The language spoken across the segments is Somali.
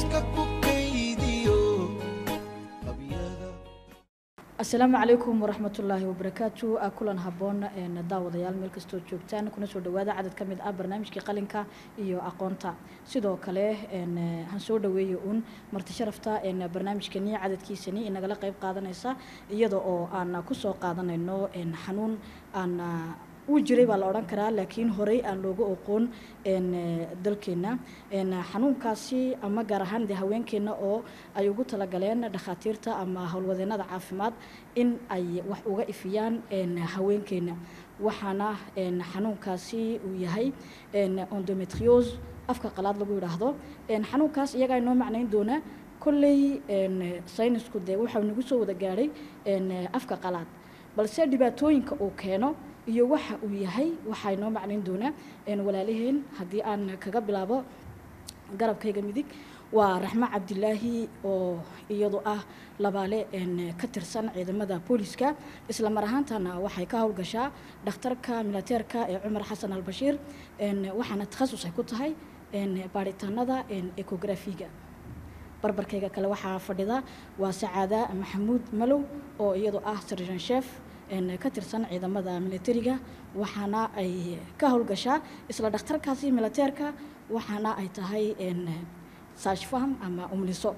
xuska ku kaydiyo qabyada asalaamu calaykum waraxmatullaahi wabarakaatu a kulan haboon een, daawadayaal meel kastoo joogtaan kuna soo dhawaada cadad ka mid ah barnaamijkii qalinka iyo aqoonta sidoo kale een, eh, han soo dhaweeya uun marti sharafta een, barnaamijkani cadadkiisani inagala qayb qaadanaysa iyada oo aan kusoo qaadanayno een, xanuun aan ah, uu jiray baa la odhan karaa laakiin horey aan looga oqoon een, eh, dalkeena een, xanuunkaasi ama gaar ahaan dee haweenkeena oo ay ugu talagaleen dhakhaatiirta ama howlwadeenada caafimaad in ay wax uga ifiyaan een, haweenkeena waxaana een, xanuunkaasi uu yahay een, endometriose afka qalaad lagu yidhaahdo een, xanuunkaas iyagaa inoo macnayn doona kolley een, saynisku dee waxaa nagu soo wada gaadhay een, afka qalaad balse dhibaatooyinka uu keeno iyo waxa uu yahay waxaa inoo macnayn doonaa een, walaalaheen haddii aan kaga bilaabo garabkayga midig waa raxmo cabdilaahi oo iyadu ah labaale een, ka tirsan ciidamada booliska isla mar ahaantana waxay ka howlgashaa dhakhtarka militeerka ee cumar xasan albashiir een, waxaana takhasus ay ku tahay een, baaritaanada een, ecografiga barbarkayga kale waxaa fadhida waa sacaada maxamuud malow oo iyadu ah sarjan chef een, ka tirsan ciidamada militariga waxaana ay ka howlgashaa isla dhakhtarkaasi militeerka waxaana ay tahay een, saashfaham ama umliso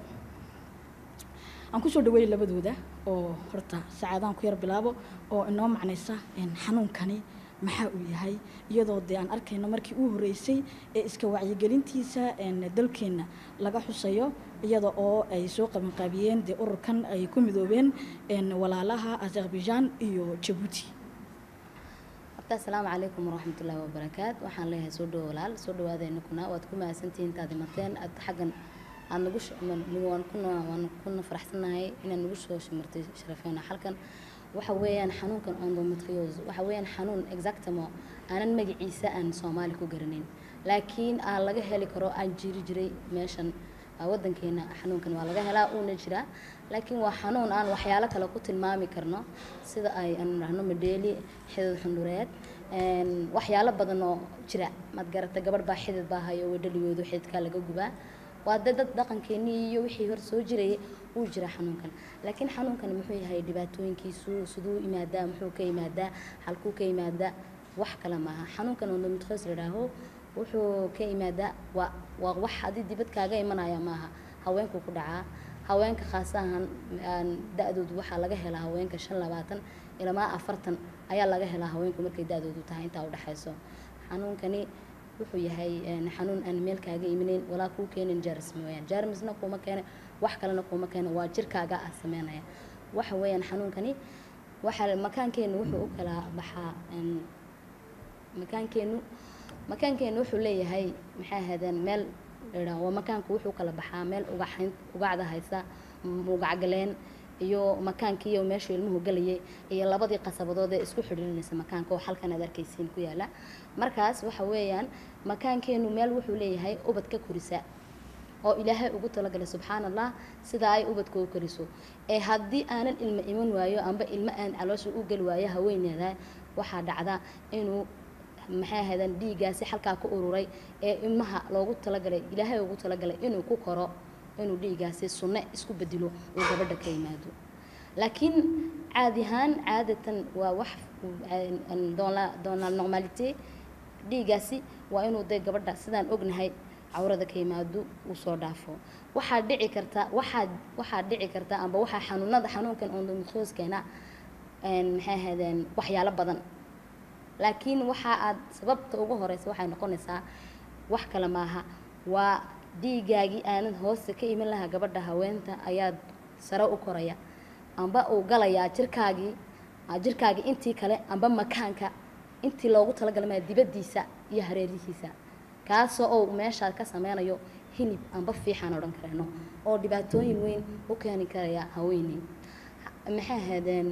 aan kusoo dhaweeyay labadooda oo horta sacaadaan ku yar bilaabo oo inoo macnaysa een, xanuunkani maxaa uu yahay iyadoo dee aan arkayno markii uu horeysay ee iska wacyigelintiisa een, dalkeenna laga xusayo iyada oo ay soo qabanqaabiyeen dee ururkan ay ku midoobeen een, walaalaha azerbaijan iyo jabuuti horta asalaamu calaykum waraxmatullaahi wabarakaat waxaan leeyahay soo dhawo walaal soo dhawaadayna kuna waad ku mahadsantihiin intaad imateen aad xaggan aad nagu sh- ma- waan kuna waan kuna faraxsanahay inaad nagu soo shimartay sharafeena halkan waxa weeyaan xanuunkan endometriose waxa weeyaan xanuun exactamo aanan magaciisa aan soomaali ku garanayn laakiin aan laga heli karo aan jiri jiray meeshan ah, wadankeena xanuunkan waa laga helaa uuna jiraa laakiin waa xanuun aan waxyaalo kale ku tilmaami karno sida ay aan dhahno madheeli xidid xundureed een, waxyaalo badan oo jira maad garata gabadh baa xidid baa hayo wadhaligoodu xididkaa laga gubaa waa dad dad dhaqankeenii iyo wixii hor soo jirayay uu jira xanuunkan laakiin xanuunkan muxuu yahay dhibaatooyinkiisu siduu yimaadaa muxuu ka yimaadaa halkuu ka yimaadaa wax kale maaha xanuunkan endometriose la idhaaho wuxuu ka yimaadaa waa waa wax haddii dibad kaaga imanaya maaha haweenkuu ku dhacaa haweenka khaas ahaan aan da-doodu waxaa laga helaa haweenka shan labaatan ilaa afartan ayaa laga helaa haweenku markay da-doodu tahay intaa udhexayso xanuunkani wuxuu yahay een, xanuun aan meel kaaga imanayn walaa kuu keenin jarmis mooyaan jarmisna kuma keena wax kalena kuma keena waa jirkaaga ah sameynaya waxa weeyaan xanuunkani waxa makaankeenu wuxuu u kala baxaa een, makaankeenu makaankeenu wuxuu leeyahay maxay ahaydeen meel ladhaa waa makaanku wuxuu kala baxaa meel ugaxayn ugacda haysa m- ugacgaleen iyo makaankii iyo meeshuu ilmuhu galayay iyo labadii qasabadood ee isku xidhiirinaysa makaanka oo halkan aad arkaysiin ku yaala markaas waxa weeyaan makaankeenu meel wuxuu leeyahay ubad ka korisa oo ilaahay ugu talagalay subxaan allah sida ay ubadka u koriso ee haddii aanan ilmo iman waayo amba ilmo aan caloosha u geli waayo haweeneeda waxaa dhacda inuu maxay ahaydeen dhiiggaasi halkaa ku ururay ee ilmaha loogu talagalay ilaahay ugu talagalay inuu ku koro inuu dhiiggaasi sunne isku bedelo uu gabadha ka yimaado laakiin caadi ahaan caadatan waa wax doona normalite dhiiggaasi waa inuu dee gabadha sidaan ognahay cawrada ka yimaado uu soo dhaafo waxaa dhici karta waxaa waxaa dhici karta amba waxaa xanuunada xanuunkan endometrioskeena maxay ahaydeen waxyaalo badan laakiin waxa aad sababta ugu horeysa waxay noqonaysaa wax kale maaha waa dhiigaagii aanad hoosta ka iman lahaa gabadha haweenta ayaad sare u koraya amba uu galayaa jirkaagii jirkaagii intii kale amba makaanka intii loogu talagalmaya dibaddiisa iyo hareerihiisa kaasoo uu meeshaa ka sameynayo hilib amba fiixaan odhan karayno oo dhibaatooyin weyn u keeni karaya haweeney maxay ahaydeen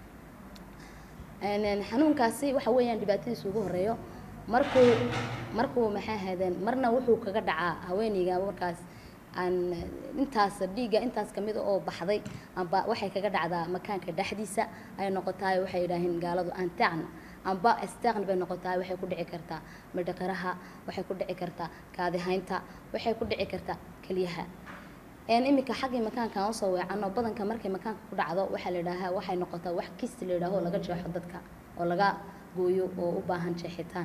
xanuunkaasi waxa weeyaan dhibaatadiisa ugu horeeyo markuu markuu maxay ahaydeen marna wuxuu kaga dhacaa haweeneyga markaas aan intaas dhiigga intaas kamid oo baxday amba waxay kaga dhacdaa makaanka dhexdiisa ay noqotaay waxay yidhaaheen gaaladu antacna amba staqn bay noqotaay waxay ku dhici kartaa madhaqaraha waxay ku dhici kartaa kaadihaynta waxay ku dhici kartaa keliyaha een iminka xaggii makaanka aan usoo weecano badanka markay makaanka ku dhacdo waxaa la yidhaahaa waxay noqotaa wax kisti la yidhaaho oo laga jeexo dadka oo laga gooyo oo u baahan jeexitaan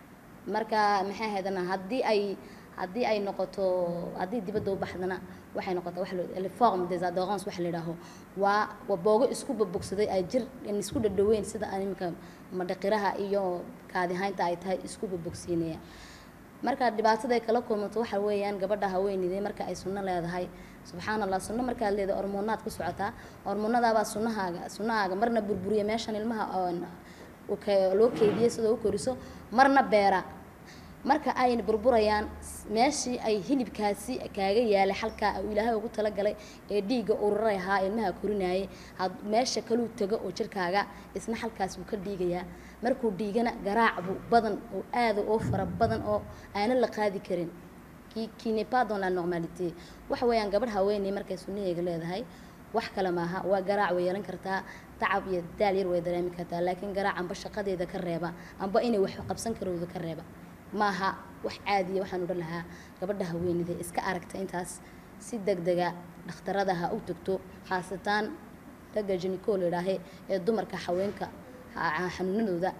marka maxay haydana haddii ay haddii ay noqoto haddii dibadda u baxdana waxay noqotaa wax la forme des adorance waxa la yidhaaho waa waa boogo isku babogsaday ay jir in isku dhadhaweyn sida aan iminka madhaqiraha iyo kaadihaynta ay tahay isku babogsiinaya marka dhibaatada ay kala kulmato waxa weeyaan gabadha haweeneyda marka ay sunno leedahay subxaan allah sunno markaad leedahay hormoonaad ku socotaa hormoonadaabaa sunnahaaga sunnahaaga marna burburiya meeshan ilmaha oon u ke- loo keydiyay sidoo u koriso marna beera marka ay burburayaan s- meeshii ay hilibkaasi kaaga yaalay halkaa uu ilaahay ugu talagalay ee dhiigga ururay ahaa ilmaha korinayay had meesha kaluu tago oo jirkaaga isna halkaas wuu ka dhiigayaa markuu dhiigana garaac buu badan oo aada oo fara badan oo aanan la qaadi karin qui qui n'est pas dans la normalité waxa weeyaan gabadh haweeney markay sunnaheega leedahay wax kale maaha waa garaac way yeelan kartaa tacab iyo daal yar way dareemi kartaa laakiin garaac amba shaqadeeda ka reeba amba inay wax qabsan karowda ka reeba maaha wax caadiya waxaan odhan lahaa gabadha haweeneyda iska aragta intaas si degdega dhakhtarada ha u tagto khaasatan ragga jeniko la yidhaahe ee dumarka haweenka ha- xanuunadooda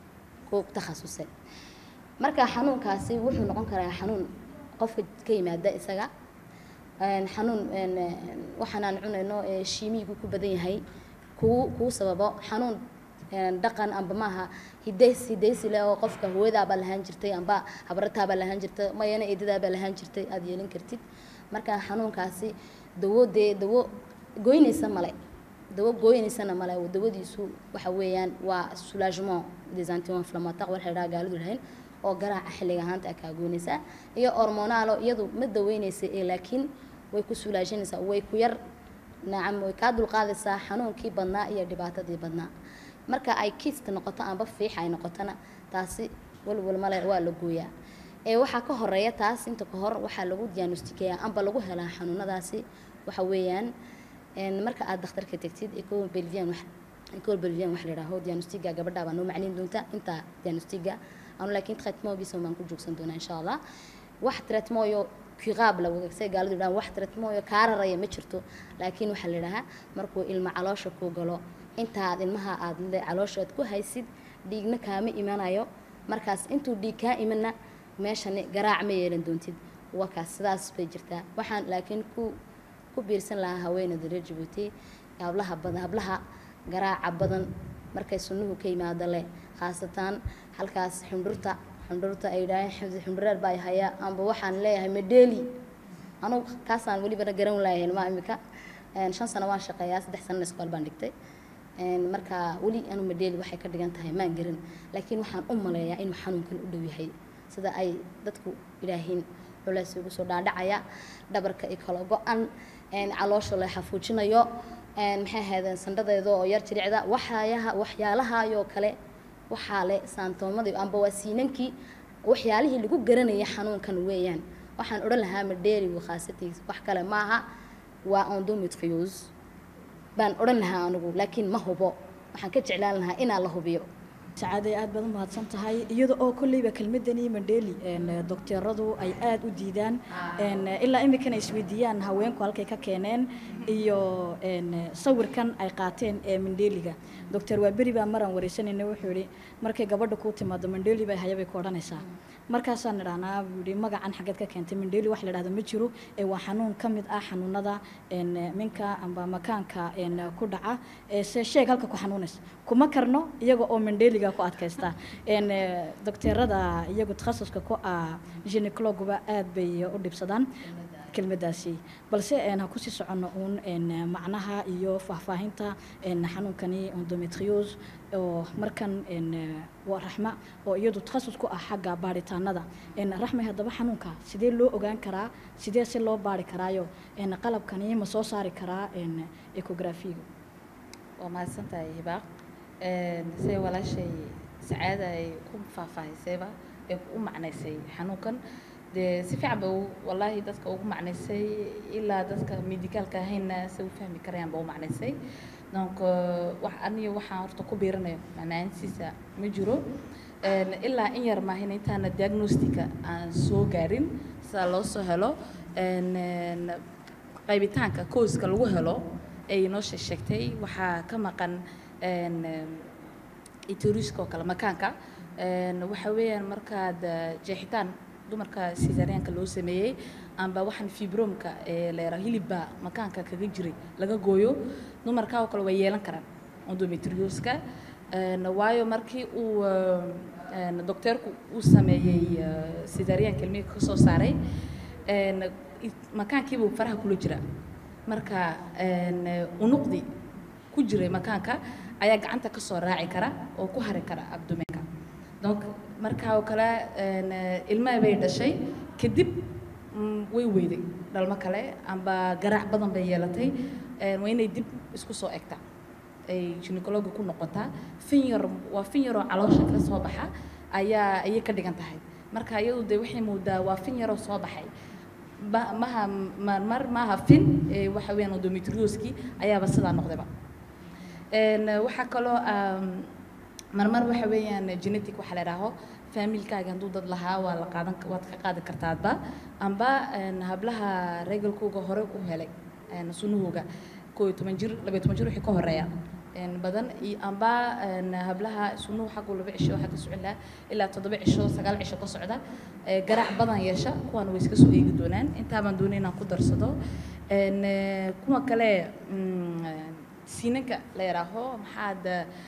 ku takhasusay marka xanuunkaasi wuxuu noqon karaa xanuun qofka ka yimaada isaga een, xanuun een, een, waxaan aan cunayno ee shiimiyigu ku badan yahay kuu kuu sababo xanuun een, dhaqan amba maaha hidays hidaysi leh oo qofka hooyadaabaa lahaan jirtay amba habrataabaa lahaan jirtay mayana eedadaabaa lahaan jirtay aada yeelin kartid marka xanuunkaasi dawo dee dawo goynaysa male dawo gooynaysana male dawadiisu waxa weeyaan waa soulagement des anti-inflammatoires waxa la yidhaha gaalidu lahayn oo garaaca xilliga ahaanta kaa goynaysaa iyo hormonaalo iyadu ma daweynaysa ee laakiin way ku sulaashanaysaa way ku yar nacam way kaa dulqaadaysaa xanuunkii badnaa iyo dhibaatadii badnaa marka ay kist noqoto amba fiix ay noqotona taasi walwal male waa la gooyaa ee waxaa ka horeeya taas inta ka hor waxaa lagu diagnostikeeyaa amba lagu helaa xanuunadaasi waxa weeyaan een, marka aad dhakhtarka tegtid eco belvian wax eco belvian wax la yidhaaho diagnostiga gabadha baa noo macnayn doonta inta diagnostiga anu laakiin traitemoogiisa baan ku joogsan doonaa insha allah wax traitemooyo kiqaab la wadagsay gaalidu yidhahaan wax traitemooyo kaa raraya ma jirto laakiin waxaa la yidhahaa markuu ilma caloosha ku galo intaad ilmaha aad le calooshaad ku haysid dhiigna kaama imanayo markaas intuu dhiig kaa imana meeshani garaac ma yeelan doontid waa kaas sidaas bay jirtaa waxaan laakiin ku ku biirsan lahaa haweeneyda reer jabuuti hablaha badan hablaha garaaca badan markay sunnuhu ka yimaado leh khaasatan halkaas xundhurta xundhurta ay yidhaaheen xundhureer baa haya amba waxaan leeyahay medeli anugu kaasaan welibana garan laayahay ma imika Een, shan sano waan shaqeeyaa saddex sanana iskool baan dhigtay Een, marka weli anu medeli waxay ka dhigan tahay maan garan laakiin waxaan u maleeyaa inuu xanuunkan u dhow yahay sida ay dadku idhaahiin culays ugu soo dhaadhacaya dhabarka iyo kala go-an een, caloosha la xafuujinayo een, maxay ahaydeen sandhadeeda oo yar jiricda waxyaalaha waxyaalahaayoo kale waxaa le saantoomadii amba waa siinankii waxyaalihii lagu garanayay xanuunkan weeyaan waxaan odhan lahaa madheerigu khaasatiis wax kale maaha waa endometriose baan odhan lahaa anigu laakiin ma hubo waxaan ka jeclaan lahaa inaa la hubiyo sacaaday aad baad u mahadsan tahay iyada oo kolleyba kelmadani mandheli dokteeradu ay aada u diidaan een, ilaa iminkana isweydiiyaan haweenku halkay ka keeneen iyo een, sawirkan ay qaateen ee mandheliga doctor waaberi baa maraan wareysanayna wuxuu yihi markay gabadha kuu timaado mandheli bay hayabay ku odhanaysaa markaasaan idhahnaa buu yihi magacan xaggeed ka keentay mandheli wax la dhahda ma jiro ee waa xanuun ka mid ah xanuunada een, minka amba makaanka een, ku dhaca ee se sheeg halka ku xanuunaysa kuma karno iyaga oo mandheliga ku adkaysta een, eh, dokteerada iyagu takhasuska ku ah ginecologuba aad bay u dhibsadaan kelmadaasi balse een, ha kusii soconno uun een, macnaha iyo faahfaahinta een, xanuunkani endometriose oo markan een, waa raxma oo iyadu takhasus ku ah xagga baaritaanada een, raxmay haddaba xanuunka sidee loo ogaan karaa sidee si loo baari karaayo een, qalabkani ma soo saari karaa een, ecographiga waa mahadsantahay hibaaq siday walaashay sacaada ay ku faahfaahisayba ee u macnaysay xanuunkan dee si fiican ba u- wallaahi dadka ugu macnaysay ilaa dadka medicaalka ahayna se u fahmi karayaan ba u macnaysay donc euh, wax aniga waxaan horta ku biirinayo macnaantiisa ma jiro Een, ilaa in yar maahin intaana diagnostica aan soo gaarin sida loo soo helo Een, een, qaybitaanka kooska lagu helo ay noo shee- sheegtay waxaa ka maqan een, em, ituriska oo kale makaanka een, waxa weeyaan markaad eh, jeexitaan dumarka sisareanka loo sameeyey amba waxaan fibromka ee leera hilibba makaanka kaga jiray laga gooyo dumarka oo kale way yeelan karaan endometrioska een, waayo markii uu eh, een, docteerku uu sameeyey sisareanka ilmiga ka soo saaray een, it- makaankiibuu faraha kula jira marka een, unuqdi ku jiray makaanka ayaa gacanta ka soo raaci kara oo ku hari kara abdomenka donc markaa oo kale een, ilmaha bay dhashay kadib mm, way weyday dhalmo kale amba garaac badan bay yeelatay een, waa inay dib isku soo egtaa ay gynecologa ku noqotaa fin yar waa fin yaroo caloosha ka soo baxa ayaa ayay ka dhigan tahay marka iyadu de waxay moodaa waa fin yaroo soo baxay ba- maha marmar maaha fin ee waxa weeyaan endometrioski ayaaba sidaa noqdayba Een, waxaa kaloo um, marmar waxa weeyaan genetic waxa la idhaaho faamilkaaga hadduu dad lahaa waa la qaadan waad ka qaadi kartaadba amba een, hablaha regalkooga hore u helay een, sunahooga koo iyo toban jir laba iyo toban jir wixii ka horeeya een, badan iyo amba een, hablaha sunuhu xaggu laba cisho xagga socon lahaa ilaa toddoba cisho sagaal cisho ka socda ee, garaac badan yeesha kuwan way iska soo eegi doonaan intaa baan doonay inaan ku darsado Een, ee, kuwa kale mm, siinanka la yidhaaho maxaad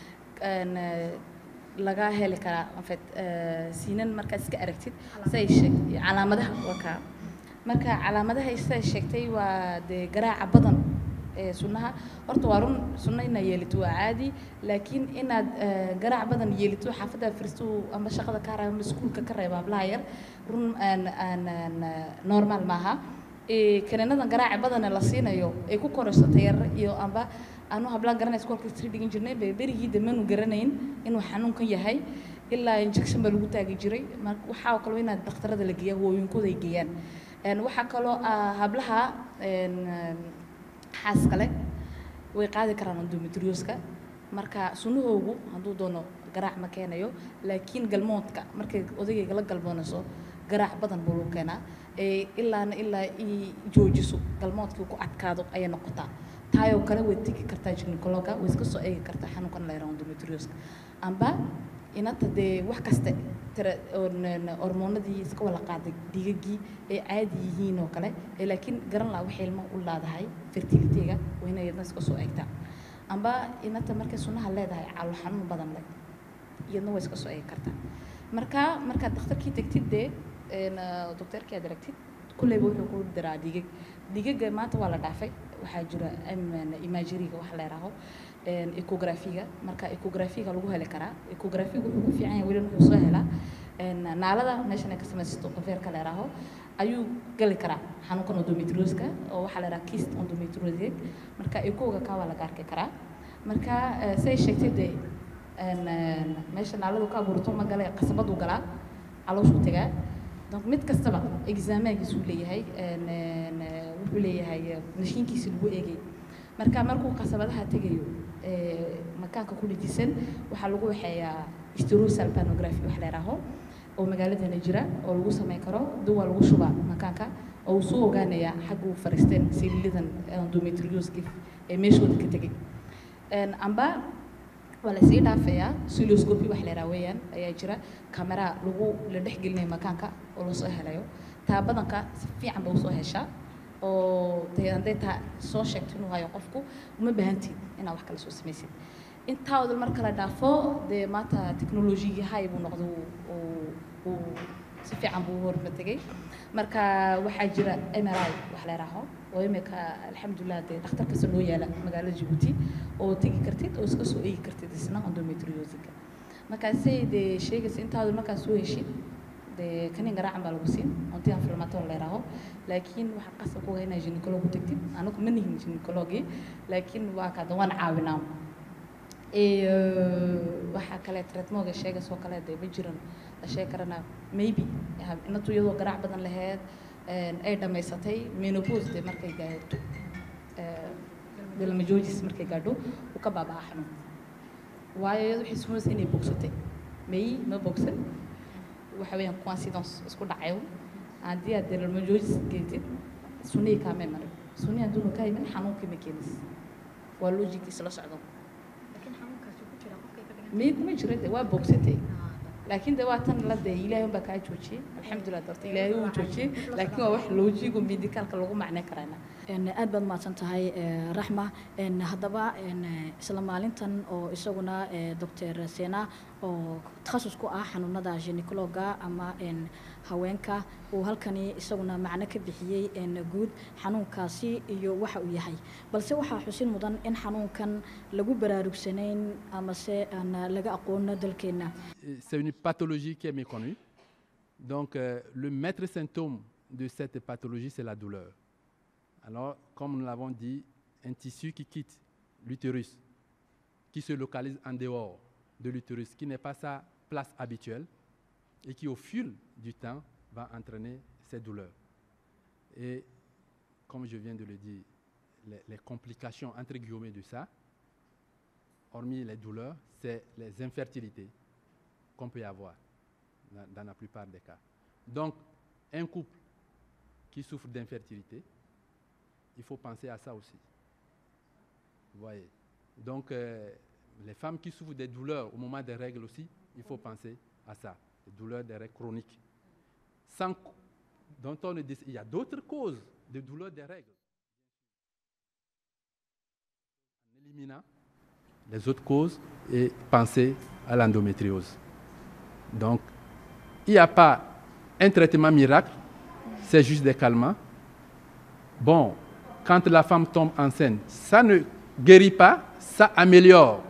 een, ee, laga heli karaa en fait ee, siinan markaad iska aragtid say sheeg calaamadaha waa kaa marka calaamadaha siday sheegtay waa dee garaaca badan ee sunnaha horta waa run sunno inaad yeelito waa caadi laakiin inaad ee, garaac badan yeelito xaafadda firistu amba shaqada ka reeba amba iskuulka ka reeba hablaha yar run aan aan aan ee, normal maaha ee, kaniinadan garaaca badana la siinayo ay ku korayso tayar iyo amba aanu hablaan garanay iskoolka sri dhigan jirnay be berigii damanu garanayn inuu xanuunkan yahay ilaa injection baa lagu taagi jiray marka waxaa oo kale inaad dhakhtarada la geeya hooyinkooda ay geeyaan Een, waxaa kaloo ah, hablaha een, een, xaas kale way qaadi karaan endometrioska marka sunahoogu hadduu doono garaac ma keenayo laakiin galmoodka markay odagayga la galmoonayso garaac badan buu lagu keenaa ee ilaana ilaa i joojiso galmoodkii ku adkaado ayay noqotaa taayoo kale way tegi kartaa gynecologa way iska soo eegi kartaa xanuunkan la yaraha endometrioska amba inanta dee wax kaste tira oon- hormoonadii iska wala qaaday dhiigagii ay caadi yihiin oo kale ee laakiin garan laha waxay ilmo u laadahay fertilitega waa inay iyadna iska soo eegtaa amba inanta markay sunaha leedahay calool xanuun badan leh iyadna way iska soo eegi kartaa marka markaad dhakhtarkii tegtid dee een, ah, docteerkii aad aragtid kulleyba wuxuu ku diraa dhigag dhigaga maanta waa la dhaafay waxaa jira imageriga waxa la yidhaaho een, ecographiga marka ecographiga lagu heli karaa ecographiga wuxuu ku fiican yahay weli wuxuu soo helaa een, naalada meeshan ay ka samaysato qaveerka la yidhaaho ayuu gali karaa xanuunkan endometrioska oo waxaa la yidhaha kist endometriosic marka ecoga kaa waa laga arki karaa marka eh, say sheegtay dee een, een, meesha naaladu ka abuurto ma gale qasabaduu galaa calooshuu tegaa donc mid kastaba exaamaagiisuu leeyahay een, een, eh, wuxuu leeyahay eh, mashiinkiisi lagu eegay marka markuu qasabadaha tegayo ee, makaanka ku dhajisan waxaa lagu waxeeyaa hysterosal panography wax la yidhaaho oo magaaladeena jira oo lagu samayn karo duwa lagu shubaa makaanka oo uu soo ogaanayaa xagga uu fariisteen sililadan endometrioski ee meeshooda ka tegay Een, amba waa la sii dhaafayaa siloscopy wax la yidhaha weeyaan ayaa jira kamera lagu la dhex gelinayo makaanka oo lasoo helayo taa badanka si fiican ba usoo heshaa oo dee hadday taa soo sheegto inuu hayo qofku uma baahantiid inaad wax kale soo samaysid intaa odal marka la dhaafo dee maanta technologigii hay buu noqday uu- uu- uu si fiican buu u horma tegay marka waxaa jira mri wax la yidhaaho oo imika alxamdulilah dee dhakhtar kasta noo yaala magaalada jabuuti oo tegi kartid oo iska soo eegi kartid isna endometriosiga markaasay dee sheegaysa intaadu markaa soo heshid dee kanin garaacan baa lagu siin onti inflammator la yidhaaho laakiin waxaa qasab ku ah inaad gynecolog u tagtid anagu ma nihin gynecologi laakiin waa kada waan caawinaa iyo waxaa kale tretmoga sheegaysoo kale dee ma jiran la sheegi karana maybe ha- inatu iyadoo garaac badan laheyd een, ay dhammaysatay menopause dee markay gaadho bilmajoojis markay gaadho uu ka baabaa xanuun waayo iyadu waxay sumaysa inay bogsatay may ma bogsan waxa weeyaan coincidence isku dhacayo haddii aad dermajoojis geetid sunihii kaamay marin sunni hadduuna ka iman xanuunkii ma keenis waa logigiis la socdo laakiin xanuunkaasi ku jira qofkay ka dhigan miyay kuma jira de waa bogsatay laakiin de waa tan la de ilaahay unbaa kaa joojiyey alxamdulilah dorta ilaahay uu joojiyey laakiin waa wax loojigo medicalka lagu macnay karayna Een, aad baad mahadsan tahay eh, raxma Een, haddaba een, eh, isla maalintan oo isaguna eh, doctor sena oo takhasus ku ah xanuunada gynecologa ama een, haweenka uu halkani isaguna macno ka bixiyey een, guud xanuunkaasi iyo waxa uu yahay balse waxaa xusin mudan in xanuunkan lagu baraarugsanayn amase aan laga aqoon dalkeena Euh, C'est une pathologie qui est méconnue. Donc, euh, le maître symptôme de cette pathologie, c'est la douleur. Alors, comme nous l'avons dit, un tissu qui quitte l'utérus, qui se localise en dehors de l'utérus, qui n'est pas sa place habituelle, et qui, au fil du temps, va entraîner ces douleurs. Et, comme je viens de le dire, les, les complications, entre guillemets, de ça, hormis les douleurs, c'est les infertilités qu'on peut avoir dans, dans la plupart des cas. Donc, un couple qui souffre d'infertilité, il faut penser à ça aussi. Vous voyez Donc, euh, les femmes qui souffrent des douleurs au moment des règles aussi, il faut penser à ça, les douleurs des règles chroniques. Sans, cau- dont on ne décide- il y a d'autres causes de douleurs des règles. En éliminant les autres causes et penser à l'endométriose. Donc, il n'y a pas un traitement miracle, c'est juste des calmants. Bon, quand la femme tombe enceinte, ça ne guérit pas, ça améliore.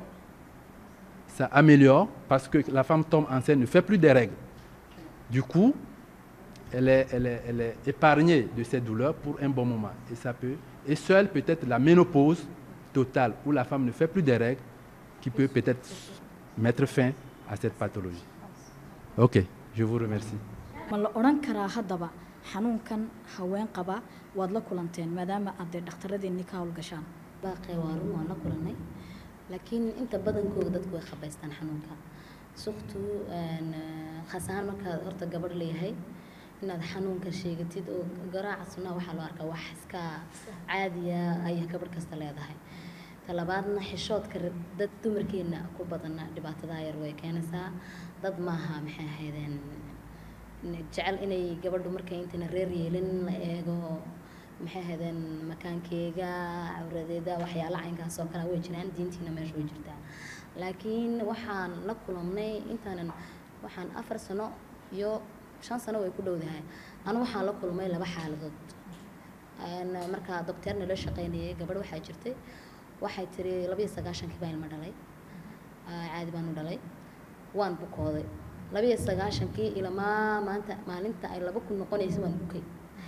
Ça améliore parce que la femme tombe enceinte, ne fait plus des règles. Du coup, elle est, elle est- elle est épargnée de ces douleurs pour un bon moment. Et ça peut, et seule peut-être la ménopause totale, où la femme ne fait plus des règles, qui peut peut-être mettre fin à cette pathologie. Ok, je vous remercie. ma la odhan karaa haddaba xanuunkan haween qaba waad la kulanteen maadaama aad dee dhakhtaradeenni ka howlgashaan baaqee waa run waan la kulanay laakiin inta badankooda dadku way khabaystaan xanuunka suktu khaas ahaan markaad horta gabadh leeyahay inaad xanuunka sheegatid oo garaaca sunnaa waxaa loo arkaa wax iska caadiya ay gabadh kasta leedahay talabaadna xishoodka rab- dad dumarkeena ku badana dhibaatadaa yar way keenaysaa dad maaha maxay ahaydeen jecel inay gabadhu markay intayna reer yeelin la eego maxay ahaydeen makaankeega cawradeeda waxyaala caynkaas oo kale way jiraan diintiina meesha way jirtaa laakiin waxaan la kulanay intaanan waxaan afar sano iyo shan sano way ku dhowdahay anu waxaan la kulmay laba xaaladood Een, markaa docteerna la shaqaynayay gabadh waxaa jirtay waxay tiri labiyo sagaashankii baa ilma dhalay Aa, caadi baan u dhalay waan bukooday labiyo sagaashankii ilamaa maanta maalinta ay laba kun noqonaysa waan bukay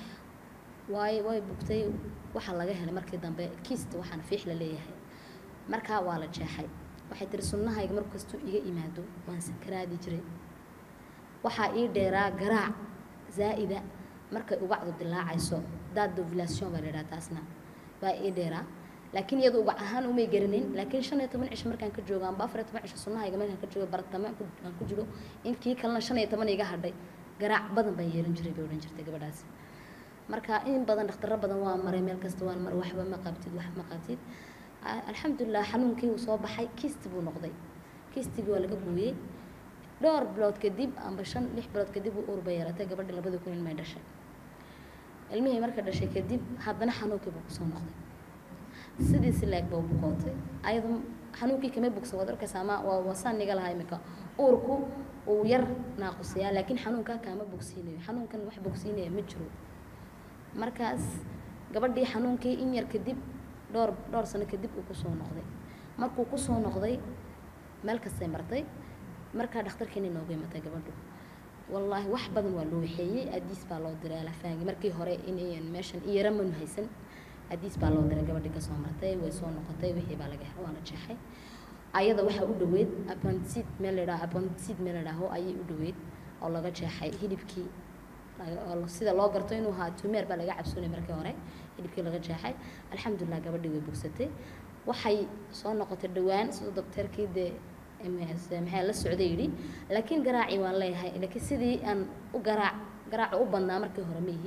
waay way bugtay waxaa laga helay markii dambe kiist waxaan fiix la leeyahay markaa waa la jeexay waxay tiri sunnahayga mar kastuu iga imaado waan sakaraadi jiray waxaa ii dheeraa garaac zaa'ida markay ubacdu dilaacayso daad dovulation baa la yidhaha taasna baa ii dheeraa laakiin iyadu ubac ahaan umay garanin laakiin shan iyo toban cisho markaan ka joogo amba afar iyo toban cisho sunnahayga markaan ka joogo baratame ku- aan ku jiro in kii kalena shan iyo toban iga hadhay garaac badan baan yeelan jiray bay odhan jirtay gabadhaasi marka in badan dhakhtarro badan waa maray meel kasta waan maray waxba ma qabtid wax ma qabtid A- alxamdulilah xanuunkii wuu soo baxay kiisti buu noqday kiistigii waa laga gooyey dhowr bilood kadib amba shan lix bilood kadib uu uur bay yeelatay gabadhii labadii kun ilmay dhashay ilmihii marka dhashay kadib haddana xanuunkii buu kusoo noqday sidiisi leeg baa u bukootay ayadu xanuunkii kama bogsan waad arkaysaa ama waa wasaan niga lahaa imika uurku uu yar naaqusiyaa laakiin xanuunkaa kaama bogsiinayo xanuunkan wax bogsiinaya ma jiro markaas gabadhii xanuunkii in yar kadib dhowr dhowr sano kadib uu kusoo noqday markuu kusoo noqday meel kastay martay markaa dhakhtarkeena inoogu imatay gabadhu wallaahi wax badan waa loo waxeeyey adiis baa loo diray alafaangi markii hore inayan meeshan iyara manu haysan adiis baa loo diray gabadhii kasoo martay way soo noqotay wixii baa laga helay waa la jeexay ayada waxaa u dhoweyd apandicid meel la yidhaho apandicid meel la yidhaaho ayay u dhoweyd oo laga jeexay hilibkii laga- oo sida loo garto inuu ahaa tumeer baa laga cabsoonay markii hore hilibkii laga jeexay alxamdulilah gabadhii way bogsatay waxay soo noqotay dhowaan siduu dokteerkii dee MS maxaa la socday yidhi laakiin garaacii waan leeyahay laakiin sidii aan u garaac garaaca u badnaa markii hore ma ihi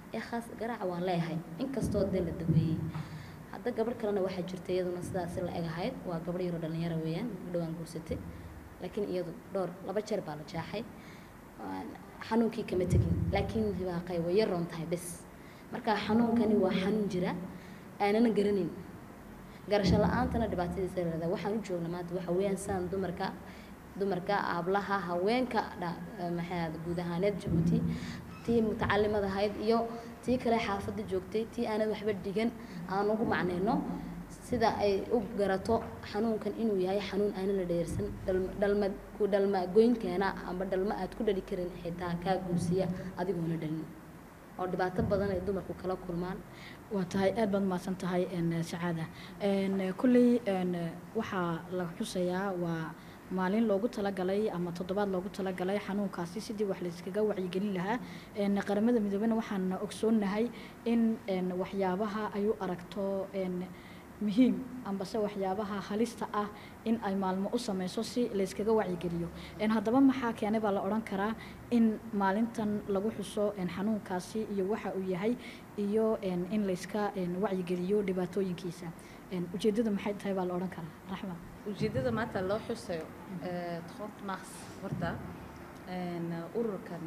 ee khaas garaaca waan leeyahay inkastoo dee la daweeyey hadda gabadh kalena waxaa jirta iyaduna sidaasi la eg ahayd waa gabadh yaroo dhalinyaro weeyaan dhowaan guursatay laakiin iyadu dhowr laba jeer baa la jaaxay Waan- xanuunkii kama tegin laakiin hibaaqay way yaroon tahay bes marka xanuunkani waa xanuun jira aanana garanayn garasho la-aantana dhibaatadiisa leedahay waxaan u joogna maanta waxa weeyaan saan dumarka dumarka aablaha haweenka dha- eh, maxay ahaaye guud ahaaneed jabuuti tii mutacalimad ahayd iyo tii kale xaafadda joogtay tii aanad waxba dhigan aan ugu macnayno sida ay u garato xanuunkan inuu yahay xanuun aanan la dheersan dhalma dhalma ku dhalma goynkeena amba dhalma aad ku dhali karin xitaa kaa guursiya adigoona dhalin oo dhibaato badan ay dumarku kala kulmaan waa tahay aad baad mahadsan tahay een, sacaada Een, kulley een, waxaa la xusayaa waa maalin loogu talagalay ama toddobaad loogu talagalay xanuunkaasi sidii wax layskaga wacyigelin lahaa Een, qaramada midoobena waxaan ogsoonnahay in een, waxyaabaha ay u aragto een, muhiim ambase waxyaabaha halista ah in ay maalmo u sameyso si layskaga wacyigeliyo Een, haddaba maxaa keenay baa la odhan karaa in maalintan lagu xuso een, xanuunkaasi iyo waxa uu yahay iyo een, in layska een, wacyigeliyo dhibaatooyinkiisa Een, ujeeddadu maxay tahay baa la odhan karaa raxma ujeedada maanta loo xusayo eh, 30 mars horta een, ururkan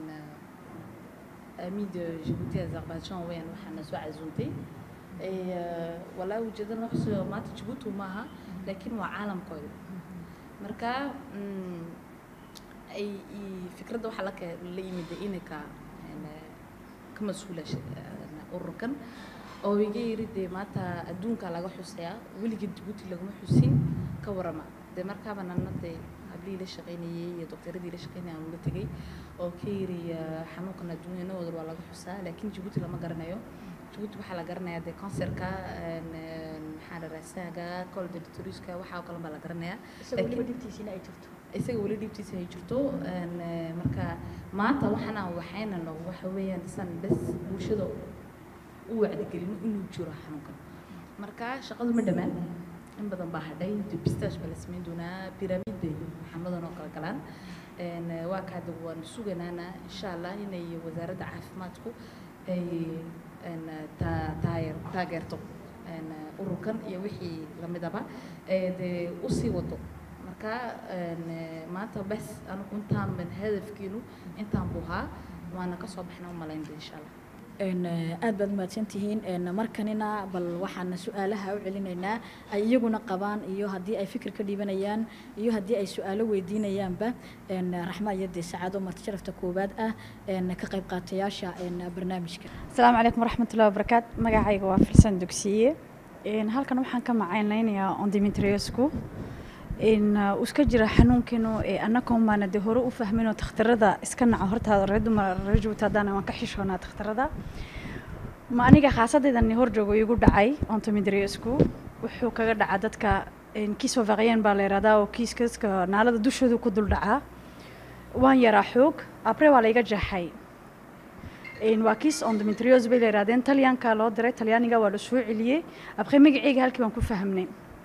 eh, ami de Djibouti Azerbaijan weyn waxaana soo casuuntay Eh, walaahi ujeedada loo xusayo maanta Djibouti maaha laakiin waa caalamkooda marka mm, ay i- fikradda waxaa la ke- la yimid inaka een, eh, ka mas-uula sh- een, ururkan oo iga yiri dee maanta adduunka laga xusayaa weligeed Djibouti laguma xusin ka warama dee markaaba nana dee hablihii la shaqaynayay iyo doktoradii la shaqaynayay aan uga tegay oo ka yiri eh, xanuunkan adduunyanahooda waa laga xusaa laakiin Djibouti lama garanayo Djibouti waxaa la garanayaa dee kansarka een, een, maxaa la raasaaga koldetoriska waxaa oo kale baa la garanayaa isagoo weliba Laakiin- dhibtiisiina ay jirto isaga weli dhibtiisa ay jirto een, eh, marka maanta waxana waxaynano waxa weeyaan san bes bulshada u wacdigelino inuu jiro xanuunkan marka shaqadu ma dhammaan in badan baa hadhay depistage baa la samayn doonaa pyramid bay xanuunadan oo kala galaan Een, eh, waa kaada waan suganaana insha allah inay wasaaradda caafimaadku ay een, eh, taa- taageer- taageerto een, eh, ururkan iyo wixii lamidaba ee dee usii wado marka een, eh, maanta bes anigu intaan ban hadafkiinu intaan buu ahaa waana kasoo baxna umalaynba insha allah Een, eh, aad baad mahadsantihiin Een, markanina bal waxaan su-aalaha u celinaynaa ay iyaguna qabaan iyo haddii ay fikir ka dhiibanayaan iyo haddii ay su-aalo weydiinayaanba Een, raxma iyo dee sacaado marti sharafta koowaad ah een, ka qayb qaatayaasha een, barnaamijka asalaamu calaykum waraxmatullahi wabarakaatu magacayga waa filsan dugsiye Een, halkan waxaan ka macaynaynayaa ondimetriosku in uu iska jira xanuunkiinu ee annagoo maana dee hore u fahminoo takhtarada iska naco horta reer dumar reer jabuuti haddana waan ka xishoonaa takhtarada ma aniga khaasadaydan hor joogo igu dhacay ontometriosku wuxuu kaga dhacaa dadka kiis ovaqyeen baa la yihahdaa oo kiiskaska naalada dushooda ku dul dhacaa waan yaraa xoog abre waa la iga jeexay Een, waa kiis ondometrios bay la yidhahdeen talyaanka loo diray talyaaniga waa la soo celiyey abre magaceyga halkii baan ku fahamnay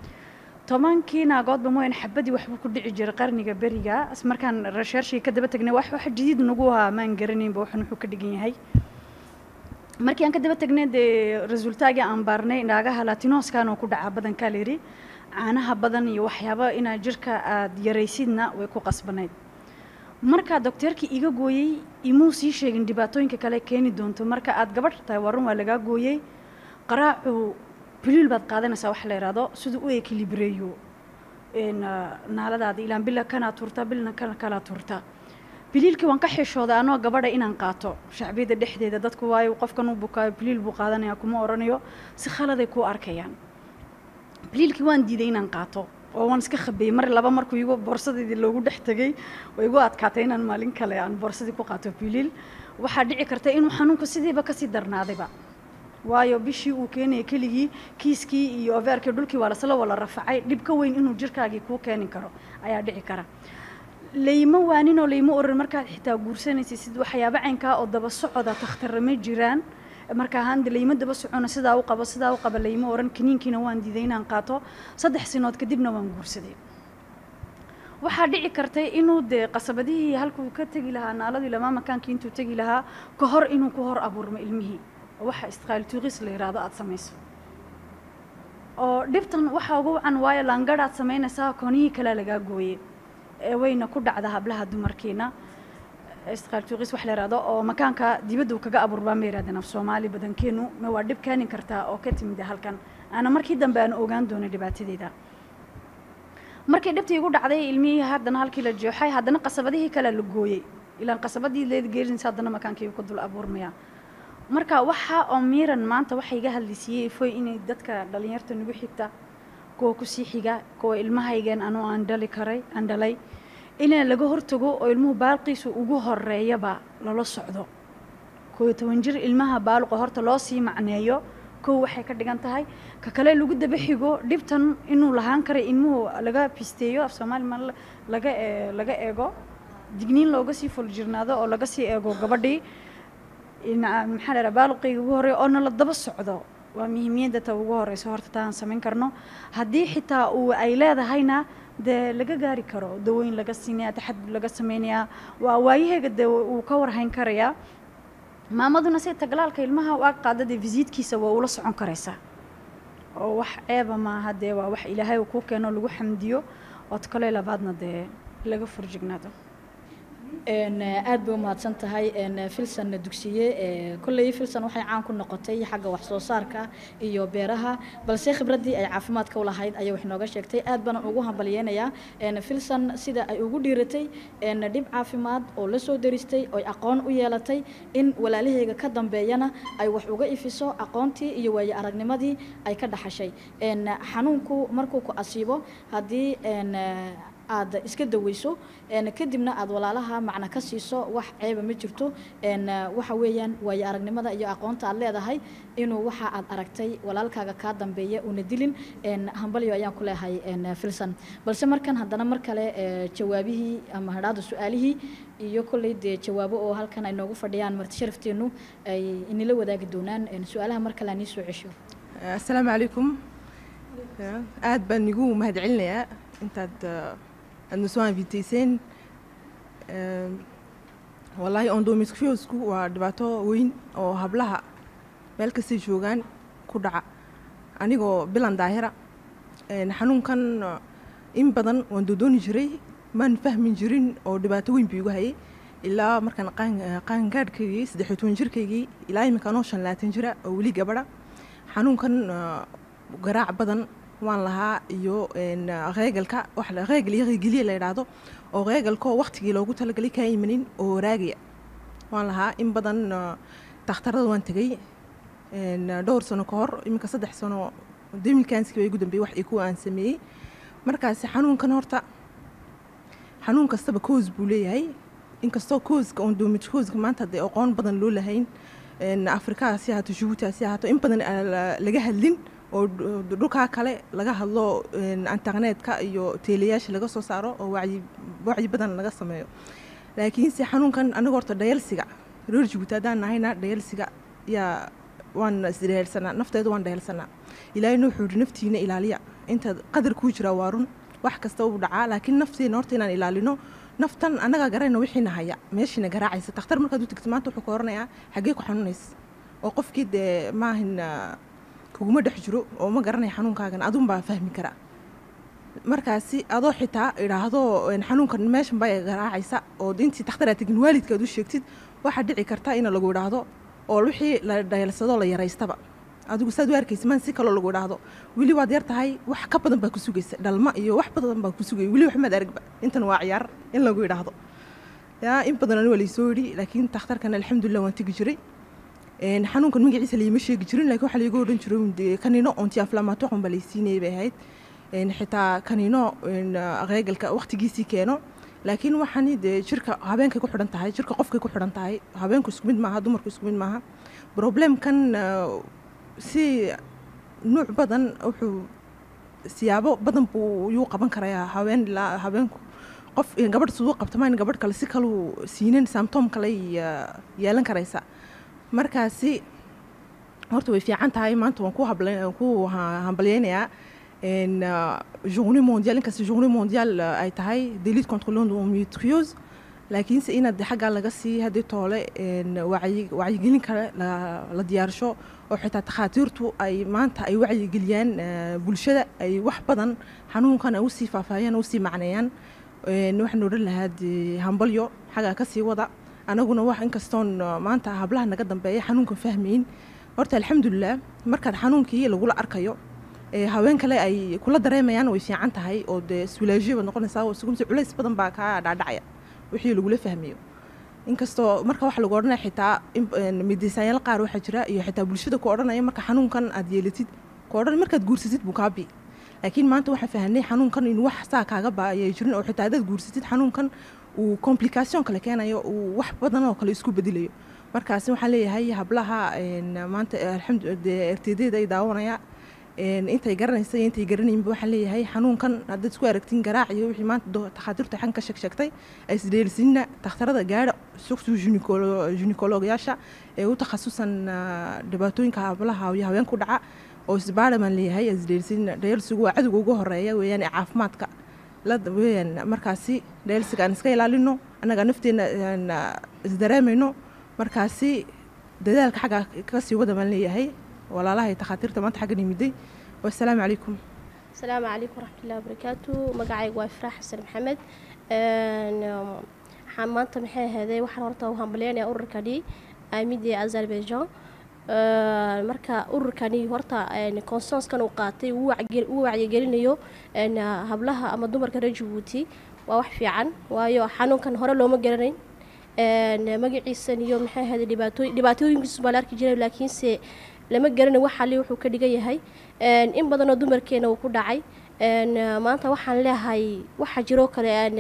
tobankii naagoodba mooyaan xabadii waxbuu ku dhici jiray qarniga beriga is markaan researchii ka daba tagnay wax wax jadiid nagu ahaa maan garanaynba waxan wuxuu ka dhigan yahay markii aan ka daba tagnay dee resultaagii aan baarnay naagaha latinoskan oo ku dhacaa badankaa la yidhi caanaha badan iyo waxyaaba inaa jirka aad yaraysidna way ku qasbanayd markaa dokteerkii iga gooyey imuu sii sheegin dhibaatooyinka kale keeni doonto marka aad gabadh tahay warun waa lagaa gooyey qaraacu biliil baad qaadanaysaa wax la yidhaahdo siduu u ekilibreeyo naaladaada ilaan bila kanaa turta bilna kana kalaa turta biliilkii waan ka xishooday anoo gabadha inaan qaato shacbiyadda dhexdeeda dadku waayo qofkan u bukaayo biliil buu qaadanaya kuma oranayo si khaladay kuu arkayaan biliilkii waan diiday inaan qaato oo waan iska khabeeyey mar laba markuu igu boorsadeydii loogu dhex tegey oo igu adkaatay inaan maalin kale aan boorsadii ku qaato biliil waxaa dhici karta inuu xanuunku sidiiba kasii darnaadayba waayo bishii uu keenaya keligii kiiskii iyo overkii dhulkii waa lasla wala rafacay dhib ka weyn inuu jirkaagii kuu keeni karo ayaa dhici kara layma waaninoo layma oran markaad xitaa guursanaysa sid waxyaaba caynkaa oo daba socoda takhtarra ma jiraan markaa hande layma daba socono sidaa u qabo sidaa u qaba layma oran kaniinkiina waan diiday inaan qaato saddex sinood kadibna waan guursaday waxaa dhici kartay inuu dee qasabadihii halkuu ka tegi lahaa naaladii lamaa makaankii intuu tegi lahaa ka hor inuu ku hor abuurmo ilmihii oo waxa istiqaali tuuqis la yidhaahdo aada samayso oo dhibtan waxaa ugu wacan waayo laangadhaad samaynaysaa koonihii kale lagaa gooye ee wayna ku dhacda hablaha dumarkiina istiqaali tuuqis wax la yidhaahdo oo makaanka dibadda uu kaga abuurbaa ma yidhahdeen af soomaali badankeenu ma waa dhib keeni kartaa oo ka timid halkan aana markii dambe aan ogaan doono dhibaatadeeda markii dhibtii igu dhacday ilmihii haddana halkii la jooxay haddana qasabadihii kale la gooyey ilaan qasabadii leed geerinaysa haddana makaankii ku dul abuurmaya marka waxa oo miiran maanta waxa iga hadlisiiyey foy inay dadka dhalinyarta nagu xigta kuwa kusii xiga kuwa ilmahaygan anuu aan dhali karay aan dhalay inaan laga hortago oo ilmuhu baalqiisu ugu horeeyaba lala socdo koo iyo toban jir ilmaha baaluqa horta loo sii macneeyo kow waxay ka dhigan tahay ka kale lagu daba xigo dhibtan inuu lahaan karay ilmuhu laga pisteeyo af soomaali ma laga ee- laga eego digniin looga sii fuljirnaado oo laga sii eego gabadhii ina- maxaa la dhaha baaluqayga ugu horreeya oo nala daba socdo waa muhiimiyadda ta ugu horeysa horta taan samayn karno haddii xitaa uu ay leedahayna dee laga gaari karo daweyn laga siinaya taxadud laga sameynayaa waa waayaheega dee uu ka warhayn karayaa maamaduna si taglaalka ilmaha u ag qaada dee visiitkiisa waa ula socon karaysaa oo wax ceeba maaha dee waa wax ilaahay uu kuu keeno lagu xamdiyo ood kale labaadna dee laga furjignaado een aad bay u mahadsan tahay een filsan dugsiye ee kolley filsan waxay caan ku noqotay xagga wax soo saarka iyo beeraha balse khibraddii ay caafimaadka u lahayd ayay wax nooga sheegtay aad baan ugu hambalyeynayaa een filsan sida ay ugu dhiiratay een dhib caafimaad oo la soo daristay oo aqoon u yeelatay in walaalaheyga ka dambeeyana ay wax uga ifiso aqoontii iyo waayo aragnimadii ay ka dhaxashay een xanuunku markuu ku asiibo haddii een aad iska daweyso een kadibna aad walaalaha macna ka siiso wax ceeba ma jirto een waxa weeyaan waayo aragnimada iyo aqoonta aad leedahay inuu waxa aad aragtay walaalkaaga kaa dambeeya una dilin een hambalyo ayaan ku leehay een filsan balse markan haddana mar kale ee, jawaabihii ama hadhaada su-aalihii iyo kolley dee jawaabo oo halkan ay noogu fadhiyaan marti sharafteenu ay inila wadaagi doonaan een su-aalaha mar kale aan ii soo cesho asalaamu calaykum aad baan igu mahadcelinayaa intaad eh, aad na soo inviteyseen Eh, wallaahi endometriosku waa dhibaato weyn oo hablaha meel kastay joogaan ku dhaca anigoo bilan daahira een, xanuunkan eh, in badan waan doodooni jiray maan fahmin jirin oo dhibaato weyn buu igu hayay ilaa markaan qaan- eh, qaangaadhkaygii saddex iyo toban jirkaygii ilaa imika anoo shan labaatan jira oo weli gabadha xanuunkan eh, garaac badan waan lahaa iyo een, reegalka wax la- reegal iyo reegeliya la yidhaahdo oo reegalkoo waqtigii loogu talagalay kaa imanin oo waraagaya waan lahaa in badan eh, dhakhtarada waan tegay een, dhowr sano ka hor iminka saddex sano demilkanski baa igu dambeeyey wax iyo kuwa aan sameeyey markaasi xanuunkan horta xanuun kastaba koos buu leeyahay inkastoo kooska ondometrioska maanta dee aqoon badan loo lahayn een, afrika hasi ahaato jabuuti hasi ahaato in badan aan la- laga hadlin oo dhu- dhulkaa kale laga hadlo een, internetka iyo teelayaasha laga soo saaro oo wacyi wacyi badan laga sameeyo laakiinse xanuunkan aniga horta dhayalsiga reer jabuuti haddaan nahayna dhayalsiga yaa waan isdhayalsanaa nafteeda waan dhayalsanaa ilaahayna wuxuu yidhi naftiina ilaaliya intaad qadar kuu jiraa waa run wax kasta uu dhacaa laakiin nafteena horta inaan ilaalino naftan annagaa garayna wixiina haya meeshiina garaacaysa takhtar markaad u tagto maanta wuxuu ka oranayaa xaggee ku xanuunaysa oo qofkii dee maahin ah, kuguma dhex jiro oo ma garanaya xanuunkaagan adun baa fahmi karaa markaasi adoo xitaa idhaahdo een, xanuunkan meeshan baa garaacaysa oo intii takhtar tegin waalidkaad u sheegtid waxaa dhici karta in lagu idhaahdo oo wixii la dhayalsadoo la yaraystaba adigu saad u arkaysa maan si kaloo lagu idhaahdo weli waad yar tahay wax ka badan baa ku sugaysa dhalma iyo wax badan baa ku sugaya weli wax maad aragba intan waa ciyaar in lagu idhaahdo yaa in badan aniga laysoo yidhi laakiin takhtarkan alxamdulilah waan tegi jiray Een, xanuunkan magaciisa layima sheegi jirin laakiin waxaa layga odhan jiray un dee kaniino onti aflamatoqon baa laysiinayay bay ahayd Een, xitaa kaniino een, reegalka waqtigiisii keeno laakiin waxani dee jirka habeenkay ku xidhan tahay jirka qofkay ku xidhan tahay habeenku isku mid maaha dumarku isku mid maaha problemkan eh, si nuuc badan wuxuu siyaabo badan buu yuu qaban karayaa haween ilaa habeenku qof gabadh siduu qabtamaan gabadh kale si kaluu siinin symptom kale eh, yeelan karaysa markaasi horta way fiican tahay maanta waan ku habla- ku ha- hambalyeynayaa een, uh, journée mondiale inkasta journée mondiale uh, ay tahay de lutte contre l'endométriose laakiinse inaad de xaggaa laga sii haddii toole een, wacyi wacyigelin kale la la diyaarsho oo xitaa takhaatiirtu ay maanta ay wacyigeliyaan eh, bulshada ay wax badan xanuunkan ay usii faahfaahiyaan usii macneeyaan Een, waxaan odhan lahaa dee hambalyo xaggaa kasii wada anaguna wax inkastoon uh, maanta hablaha naga dambeeya xanuunkan fahmayn horta alxamdulilah markaad xanuunkii lagula arkayo ee haween kale ay kula dareemayaan way fiican tahay oo dee iswilaajiyo baad noqonaysaa oo sugunsi culays badan baa kaa dhaadhacaya wixii lagula fahmayo inkastoo marka waxa lagu odhanaya xitaa midisayaal qaar waxaa jira iyo xitaa bulshada ku odhanaya marka xanuunkan aad yeelatid ku odhan markaad guursatid buu kaa bii laakiin maanta waxaan fahanay xanuunkan in wax saa kaaga baayay jirin oo xitaa hadaad guursatid xanuunkan uu complication kale keenayo uu wax badan oo kale isku bedelayo markaasi waxaan leeyahay hablaha een, maanta alxamdu rtdeeda ay daawanaya een, intay garanaysa iyo intay garanaynba waxaan leeyahay xanuunkan haddaad isku aragtiin garaac iyo wixii maanta do- takhaatiirtu xan ka sheeg sheegtay ay isdheelisinna takhtarada gaadha sugtu ginekologyaasha ee u takhasusan ah, dhibaatooyinka hablaha iyo haween ku dhaca oo isbaara baan leeyahay isdheelisin dheelsigu waa cadowga ugu horeeya weeyaan ee caafimaadka la weeyaan markaasi dheelsiga aan iska ilaalino annaga nafteena aan, ah, isdareemayno markaasi dadaalka xagga kasii wada baan leeyahay walaalaha iyo takhaatiirta maanta xaggan yimiday wassalaamu calaykum asalaamu calaykum waraxmatullahi wabarakaatu magacaygu waa ifraax xasan maxamed Een, um, waxaan maanta maxay ahaydey waxaan horta u hambaleynayaa ururkani aamidii azerbaijan Een, marka ururkani horta een, consenskan uu qaatay uu wacyi- uu wacyigelinayo een, hablaha ama dumarka reer jabuuti waa wax fiican waayo xanuunkan hore looma garanayn Een, magaciisan iyo maxay ahaydey dhibaatooy dhibaatooyinkiisu baa la arki jiray laakiinse lama garanayo wax ali wuxuu ka dhigan yahay Een, in badanoo dumarkeena uu ku dhacay Een, maanta waxaan leeyahay waxaa jiroo kale een,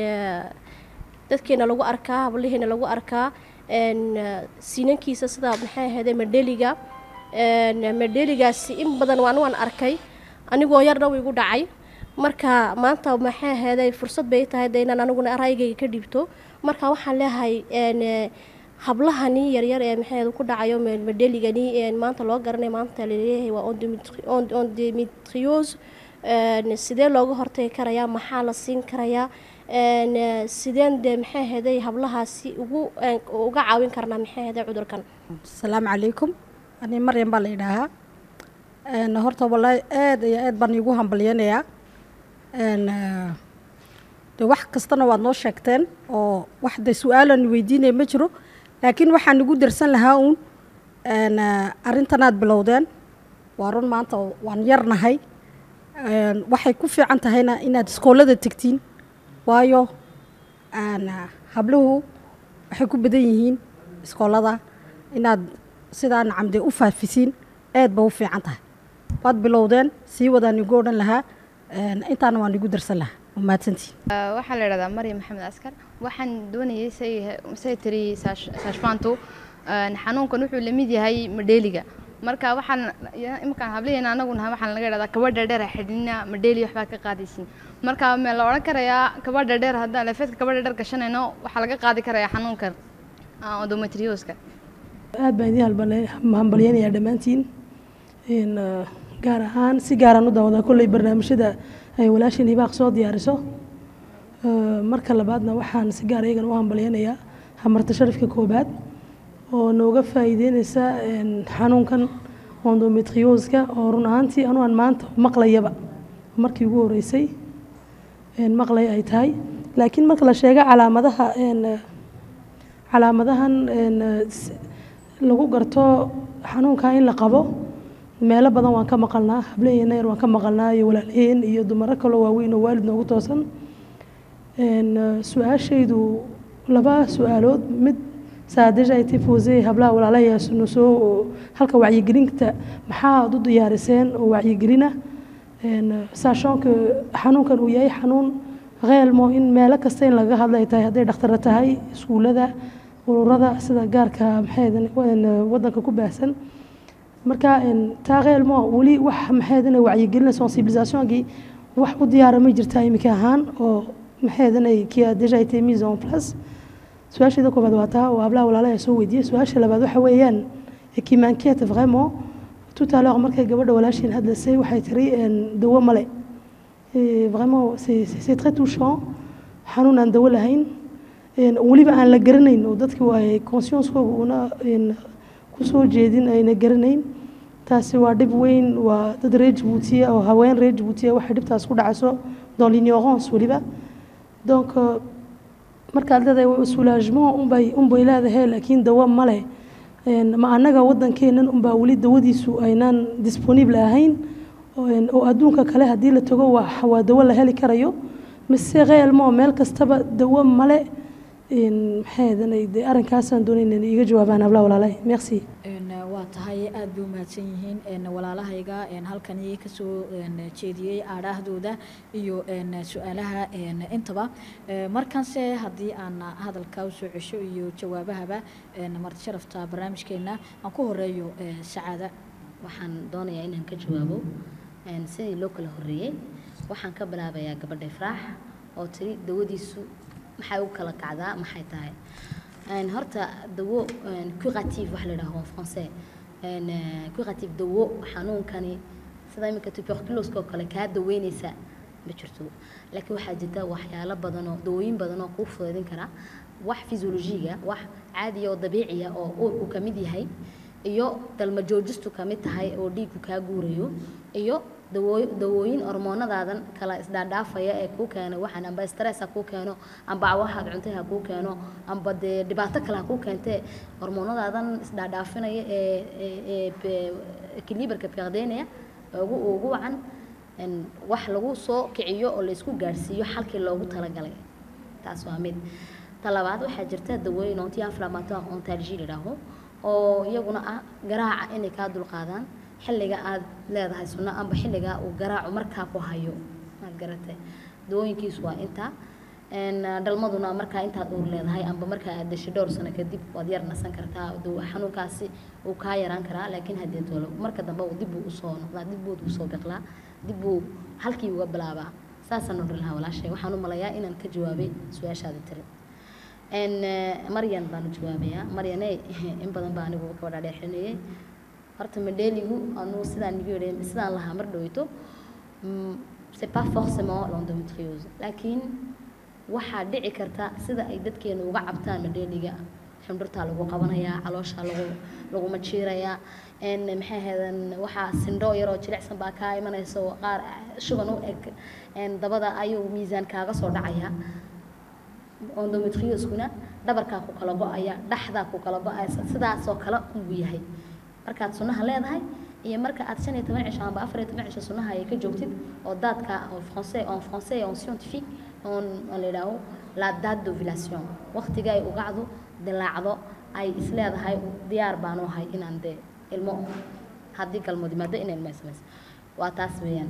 dadkeena lagu arkaa hablaheena lagu arkaa een, sinankiisa sida maxay ahaydee madheliga Een, madheligaasi in badan waan waan arkay anigoo yarna wuu igu dhacay marka maanta maxay ahaydee fursad bay tahay de inaan aniguna raygayga ka dhibto marka waxaan leeyahay een, hablahani yaryar ee maxay ahayd ku dhacayo me- madheligani een, maanta loo garanayo maanta laleeyahay waa endometri- en- endometriose Een, sidee looga hortagi karayaa maxaa la siin karayaa Een, eh, sideen dee maxay ahaydey hablahaasi ugu een, uga caawin karnaa maxay ahaydey cudurkan asalaamu calaykum ani maryam baa la idhaahaa Een, horta wallaahi aad iyo aad baan iigu hambalyanayaa Een, eh, de wax kastana waad noo sheegteen oo wax de su-aalan weydiinaya ma jiro laakiin waxaan igu darsan lahaa uun een, eh, arrintanaad bilowdeen waa run maanta waan yarnahay Een, waxay ku fiican tahayna inaad iskoolada tegtiin waayo een, eh, habluhu waxay ku badan yihiin iskoolada inaad sidaa nacamde u faafisiin aad ba u fiican tahay waad bilowdeen sii wadaan igu odhan lahaa Een, intaana waan igu darsan lahaa waa mahadsantihin waxaa la idhahdaa maryam maxamed askar waxaan doonayay say say tiri saashfaantu xanuunkan wuxuu la mid yahay madheeliga marka waxaan imankaan hablaheena anagu nahay waxaan laga idhahdaa kaba dheerdheer xidhina madheeli waxbaa ka qaadaysin marka ma la odhan karayaa kaba dheerdheer haddaan lafeedka kaba dheerdheer gashanayno waxaa laga qaadi karayaa xanuunkan endometrioska aad baan idiin halbale- hambalyaynayaa dhammaantiin Een, eh, gaar ahaan si gaaraan u daawadaa kolley barnaamijyada ay walaashin hibaaq soo diyaariso Eh, marka labaadna waxaan si gaar iyagana u hambalyaynayaa hamarta sharafka koobaad oo nooga faa'iideynaysa een, xanuunkan endometrioska oo run ahaantii anu aan maanta maqlayaba markii ugu horeysay een, maqlay ay tahay laakiin marka la sheego calaamadaha een, eh, calaamadahan een, eh, s- lagu garto xanuunka in la qabo meelo badan waan ka maqalnaa hablaheena yar waan ka maqalnaa iyo walaalaheen iyo dumaro kaloo waaweyn oo waalid noogu toosan Een, eh, su-aashaydu laba su-aalood mid saadeja ay tifosey hablaha walaalahayaasnu soo halka wacyigelinta maxaa aad u diyaariseen oo wacyigelina Een, eh, sachant que xanuunkan uu yahay xanuun reelmo in meelo kasta in laga hadla ay tahay hadday dhakhtara tahay iskuulada ururada sida gaarka maxay wadanka ku baahsan marka een, taa reelmo weli wax maxay wacyigelina sensibilisationkii wax u diyaara ma jirtaa iminka ahaan oo maxay qui a déjà été mise en place su-aasheeda koobaad waa taa oo hablaha walaalaha soo weydiiyey su-aasha labaad waxa weeyaan et qui m'inquiète vraiment tout à l'heure markay gabadha walaashiin hadlaysay waxay tiri een, dawo male Et vraiment c'est c'est- c'est très touchant xanuun aan dawo lahayn een, weliba aan la garanayn oo dadkii waay conscienskooga una een, kusoo jeedin ayna garanayn taasi waa dhib weyn waa dad reer jabuutiya oo haween reer jabuutiya waxay dhibtaas ku dhacayso dans l'ignorance weliba donc euh, markaad leedahay soulagement unbay unbay leedahay laakiin dawo ma leh Een, ma annaga waddankeennan unbaa weli dawadiisu aynaan disponible ahayn oo een, oo adduunka kale haddii la tago waa waa dawo la heli karayo mise reelmo meel kastaba dawo male Een, maxay ahaydane dee arrinkaasaan doonay inay iga jawaabaan hablaha walaalay merci Een, waa tahay aad bay u mahadsan yihiin een, walaalahayga een, halkani kasoo een, jeediyey aadhaahdooda iyo een, su-aalaha een, intaba Ee, markanse haddii aan hadalka usoo cesho iyo jawaabahaba een, marti sharafta barnaamijkeena aan ku horeeyo ee, sacaada waxaan doonayaa inaan ka jawaabo een, sidii loo kala horreeyey waxaan ka bilaabayaa gabadha ifraax oo tiri dawadiisu maxay u kala kacdaa maxay tahay Een, horta dawo een, curative wax la yidhaaho en français Een, eh, curative dawo xanuunkani sida iminka tuberculoska oo kale kaa daweyneysa ma jirto laakiin waxaa jirta waxyaalo badan oo dawooyin badan oo kuu fudaydin kara wax physiologiga wax caadiya oo dabiiciya oo uurku ka mid yahay iyo dalma joojistu ka mid tahay oo dhiigku kaa guurayo iyo dawooy dawooyin hormoonadaadan kala isdhaadhaafaya ee kuu keeno waxaan amba stress ha kuu keeno amba waxaad cuntay ha kuu keeno amba dee dhibaato kale ha kuu keentee hormoonadaadan isdhaadhaafinaya ee ee ee equiliberka fiiqdeynaya ugu ugu wacan een, wax lagu soo kiciyo oo laysku gaadhsiiyo xalkii loogu talagalay taas waa mid ta labaad waxaa jirta dawooyin anti inflammatoire ontalgie la yidhaaho oo iyaguna ah garaaca inay kaa dulqaadaan xilliga aad leedahay sunno amba xilliga uu garaacu markaa ku hayo aad garatay dawooyinkiisu waa intaa Een, dhalmaduna markaa intaad uur leedahay amba markaa aad dashay dhowr sano kadib waad yar nasan kartaa dawo xanuunkaasi uu kaa yaraan karaa laakiin haddii toolo marka dambe uu dib buu usoo noqdaa dib buu usoo biqlaa dib buu halkii uga bilaabaa saasaan odhan lahaa walaashay waxaan u malayaa inaan ka jawaabay su-aashaada tiri Een, eh, maryan baan u jawaabayaa maryaney in badan baa anigu ka wadhaadheexinayay horta madheeligu anuu sidaan nigu yidhi sidaan lahaa mar dhoweyto mm, c'est pas forcément l'endométriose laakiin waxaa dhici karta sida ay dadkeenu uga cabtaan madheeliga xindhurtaa lagu qabanayaa calooshaa lagu laguma jiirayaa n maxay ahaydeen waxaa sindho yaroo jilicsan baa kaa imanaysa oo qaar shuban u eg n dabada ayuu miisaan kaaga soo dhacayaa endometrioskuna dhabarkaa ku kala go-aya dhaxdaa ku kala go-aysa sidaasoo kale unbuu yahay markaad sunnaha leedahay iyo marka aad shan iyo toban cisho amba afar iyo toban cisho sunnaha ay ka joogtid oo daadka en français en français en scientifique on on la yidhaaho la date d'ovulation waqtiga ay ugacdu dilaacdo ay isleedahay diyaar baanu ahay inaan dee ilmo haddii galmood yimaado inay ilmo samayso waa taas weeyaan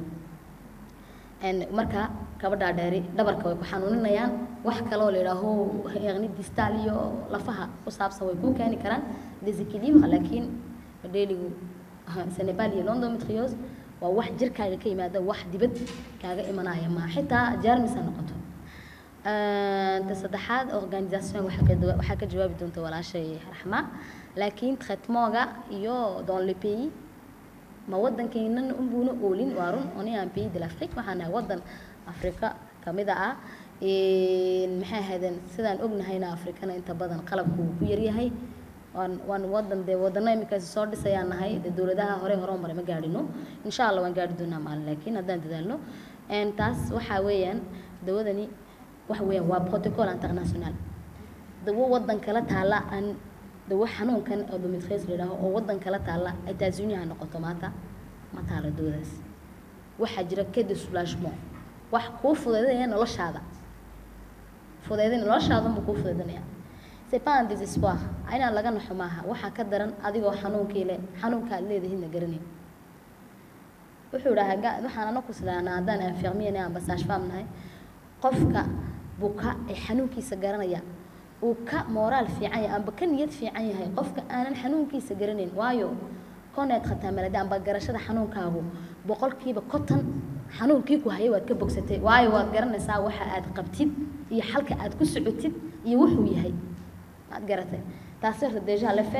n marka gabadhaa dheeri dhabarka way ku xanuuninayaan wax kaloo la yidhaaho yaqni distal iyo lafaha ku saabsan way ku keeni karaan desequilibre laakiin dheeligu senebal iyo londometriose waa wax jirkaaga ka yimaada wax dibad kaaga imanaya ma xitaa jarmis ha noqoto ta saddexaad organisation waxaa ka dawa- waxaa ka jawaabi doonta walaashay raxma laakiin traitemooga iyo dans le pays ma wadankeenan unbuuna oolin waa run on est un pays de l'Afrique waxaan nahay wadan afrika kamid ah maxay ahaydeen sidaan ognahayna afrikana inta badan qalabku wuu ku yaryahay waan waan wadan dee wadano iminkaasi soo dhisayaan nahay dee dowladaha hore hore maray ma gaadhino insha allah waan gaadhi doonaa maalin laakiin haddaan dadaalno n taas waxaa weeyaan dawadani waxa weeyaan waa protocol international dawo wadan kala taala aan dawo xanuunkan endometriose la yidhaaho oo wadan kala taala États-Unis ha noqoto maanta ma taalo dawadaas waxaa jira kede soulagement wax kuu fudaydinaya noloshaada fudaydin noloshaada ma kuu fudaydinaya c'est pas un désespoir inaan laga naxo maaha waxaa ka daran adigoo xanuunkii le xanuunka aad leedahidna garanay wuxuu idhahaa ga- waxaan anaku sidaanaa haddaan infirmier amba sage-femme nahay qofka buka ee xanuunkiisa garanaya uu ka moraal fiican yahay amba ka niyad fiican yahay qofka aanan xanuunkiisa garanayn waayo koneed khataa malade amba garashada xanuunkaagu boqolkiiba konton xanuunkii ku hayay waad ka bogsatay waayo waad garanaysaa waxa aad qabtid iyo xalka aad ku socotid iyo wuxuu yahay maad garatay taasi horta deja le fait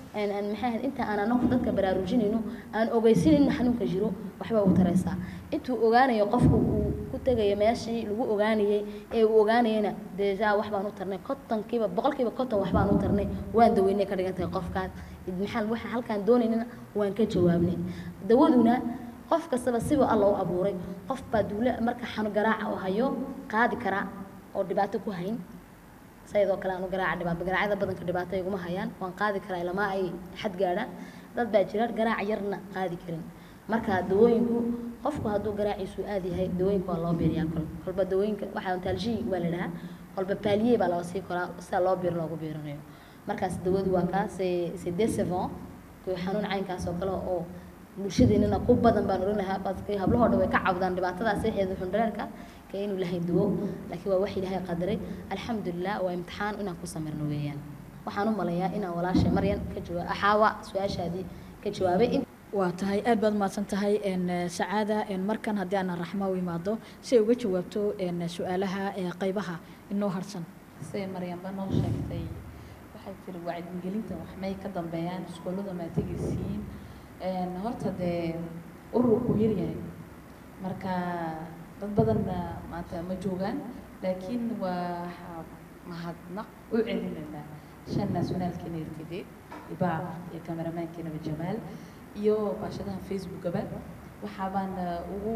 aan aan maxay ahayd inta aan anagu dadka baraarujinayno aan ogeysinayno xanuunka jiro waxba u taraysaa intuu ogaanayo qofku uu ku tegayo meeshii lagu ogaanayay ee uu ogaanayana deja wax baan u tarnay kontonkiiba boqolkiiba konton wax baan u tarnay waan daweynay ka dhigan tahay qofkaas maxaa waxa halkaan doonaynana waan ka jawaabnay dawaduna qof kastaba siba alla u abuuray qof baa duule marka xanu garaaca oo hayo qaadi karaa oo dhibaato ku hayn sayadoo kale aanu garaaca dhibaato garaacada badanka dhibaato iguma hayaan waan qaadi karaa ilamaa ay xad gaadhaan dad baa jira garaaca yarna qaadi karin marka dawooyinku qofku hadduu garaaciisu aad yahay dawooyinka waa loo biiriyaa kol kolba dawooyinka waxaa ontalji waa la dhahaa kolba paaliye baa loo sii koraa sida loo biiro loogu biirinayo markaas dawadu waa kaa c'est décevant xanuun caynkaas oo kale oo bulshadeenana ku badan baan oran lahaa baske hablahoo dhan way ka cawdaan dhibaatadaas eexeeda xundhareerka ka inuu lahayn duwo laakiin waa wax ilaahay qadaray alxamdulilah waa imtixaan inaan ku samirno weeyaan waxaan u malayaa inaan walaashay maryan ka jawaab axaawa su-aashaadii ka jawaabay waa tahay aad baad mahadsan tahay sacaada markan haddii aan raxma u imaado si ay uga jawaabto su-aalaha qaybaha inoo harsan say maryanba noo sheegtay waxay tiri wacyigelinta wax may ka dambeeyaan iskuullada maa tegaysiin horta dee ururku yaryahay marka dad badanna maanta ma joogaan laakiin waa mahadnaq u celinaynaa shan nationaalkeena irtide ibaar iyo kameramaankeena jamaal iyo baashadaha facebookaba waxaa baan ugu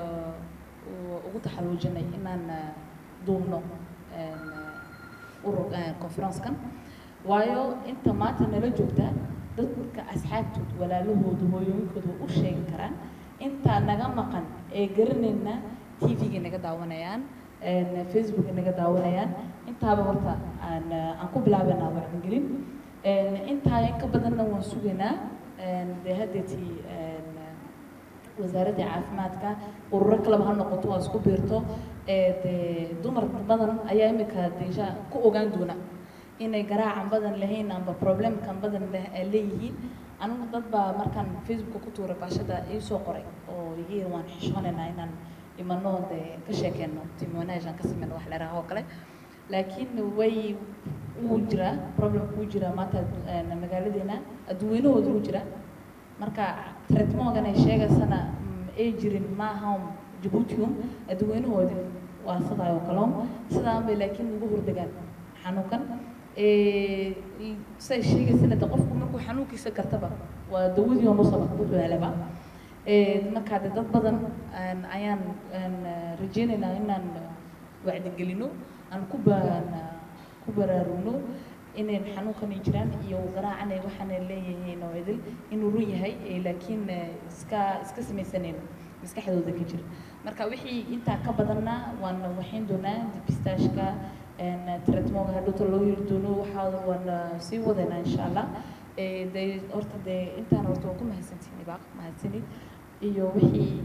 ugu taxaluujinay inaan duubno urur conference-kan waayo inta maanta nala joogta dadka asxaabtood walaalahooda hooyooyinkooda u sheegi karaan intaa naga maqan ee garanayna tv-ga naga daawanayaan facebooka naga daawanayaan intaaba horta aan aan ku bilaabanaa wacdigelin intaa in ka badanna waan sugaynaa dee haddeetii wasaaradda caafimaadka ururo kaleba ha noqoto waa isku biirto dee dumar badan ayaa imika deesha ku ogaan doona inay garaacan badan lahayn amba problemkan badan leeyihiin anigu dad baa markaan facebooka ku tuuray baashada ii soo qoray oo iga yiri waan xishoonaynaa inaan imano dee ka sheekeyno timonaajan ka sameyno wax leeraha oo kale laakiin way wuu jiraa problemka wuu jiraa maanta magaaladeena adduweynahooda wuu jiraa marka tretmogan ay sheegaysana ay jirin maaha jabuutium adduweynahoodi waa sidaa oo kale sidaan bay laakiin ugu hordegaan xanuunkan say sheegaysana de qofku markuu xanuunkiisa gartaba waa dawadii onusaba wuxuu helaba markaa de dad badan ayaan rajeynaynaa inaan wacdigelino aan ku ku baraarugno inay xanuunkan ay jiraan iyo garaacan ay waxaana leeyihiin oo idil inuu run yahay laakiin iska iska samaysanayno maskaxdooda ka jira marka wixii intaa ka badanna waan waxayn doonaa dipistaashka tretmoga hadhowta loo heli doono waxaa waan sii wadaynaa insha allah dee horta dee intaan horta waa ku mahadsantihin ibaaq mahadsanid iyo wixii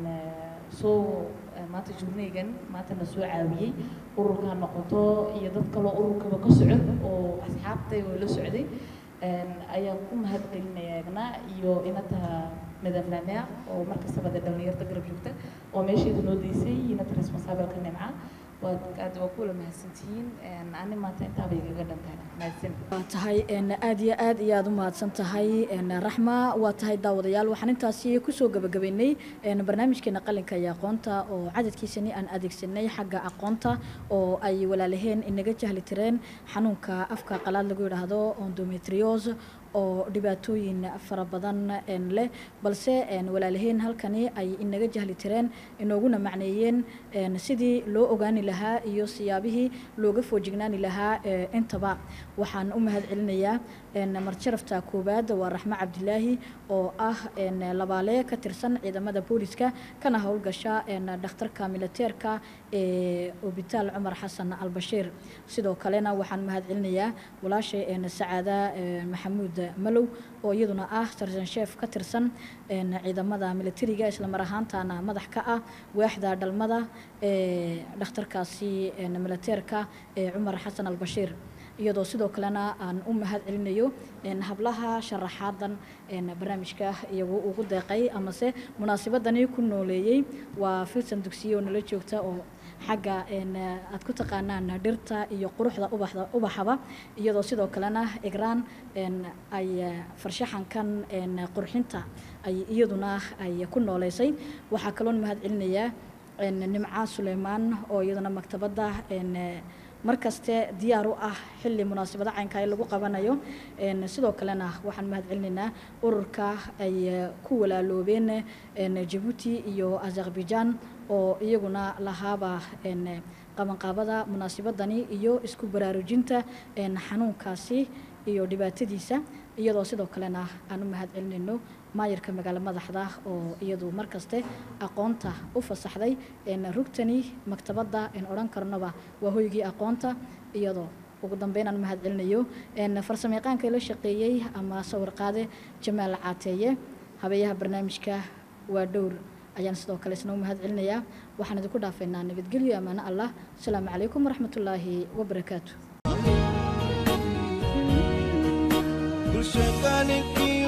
soo maanta jurneygan maanta na soo caawiyey ururka ha noqoto iyo dad kaloo ururkaba ka socod oo asxaabtay oo la socday ayaan ku mahad celinaya egnaa iyo inata madam lameer oo markastaba dee dhalinyarta garab joogta oo meesheeda noo deysay inata responsableka nimca waad aad waa kula mahadsantihiin ani maanta intaaba igaga dhantahay mahadsan waa tahay aad iyo aad iyo aad u mahadsan tahay raxma waa tahay daawadayaal waxaan intaasi kusoo gabagabaynay barnaamijkeena qalinka iyo aqoonta oo cadadkiisani aan adeegsanay xagga aqoonta oo ay walaalaheen inaga jahli tireen xanuunka afka qalaad lagu yidhaahdo endometriose oo dhibaatooyin fara badan leh balse walaalaheen halkani ay inaga jahli tireen inooguna macneeyeen sidii loo ogaani lahaa iyo siyaabihii looga foojignaani lahaa intaba waxaan u mahad celinayaa marjarafta koowaad waa raxmo cabdilaahi oo ah labaale ka tirsan ciidamada booliska kana howlgasha dhakhtarka militeerka ee obitaal cumar xasan albashiir sidoo kalena waxaan mahad celinayaa walaashay sacaada maxamuud malow oo iyaduna ah sarsan sheef ka tirsan ciidamada militariga islamar ahaantana madax ka ah waaxda dhalmada ee dhakhtarkaasi militeerka ee cumar xasan albashiir iyadoo sidoo kalena aan u mahad celinayo hablaha sharaxaadan barnaamijka iyagu ugu deeqay amase munaasabadani ku nooleeyey waa filsan dugsiye oo nala joogta oo xagga een, eh, aad ku taqaanaan dhirta iyo quruxda ubaxda ubaxaba iyadoo sidoo kalena igraan een, ay eh, farshaxankan een, qurxinta ay iyaduna ay ku nooleysay waxaa kaloon mahad celinayaa een, nimca suleymaan oo iyaduna maktabadda een, eh, markaste diyaar u ah xilli munaasabada caynka ee lagu qabanayo een, sidoo kalena waxaan mahad celinaynaa ururka ay eh, ku walaaloobeen een, jabuuti iyo azerbaijan oo iyaguna lahaaba een, qabanqaabada munaasabadani iyo isku baraarujinta een, xanuunkaasi iyo dhibaatadiisa iyadoo sidoo kalena aan u mahad celinayno maayarka magaalo madaxda oo iyadu markaste aqoonta u fasaxday een, rugtani maktabadda in odhan karnoba waa hoygii aqoonta iyadoo ugu dambeyn aan mahad celinayo een, farsamayaqaanka la shaqeeyey ama sawir qaade jamaal caateeye habeeyaha barnaamijka waa dhowr ayaan sidoo kale isna u mahad celinayaa waxaan idinku dhaafaynaa nabadgelyo amaano allah asalaamu calaykum waraxmatullaahi wabarakaatu bulshadaaninkii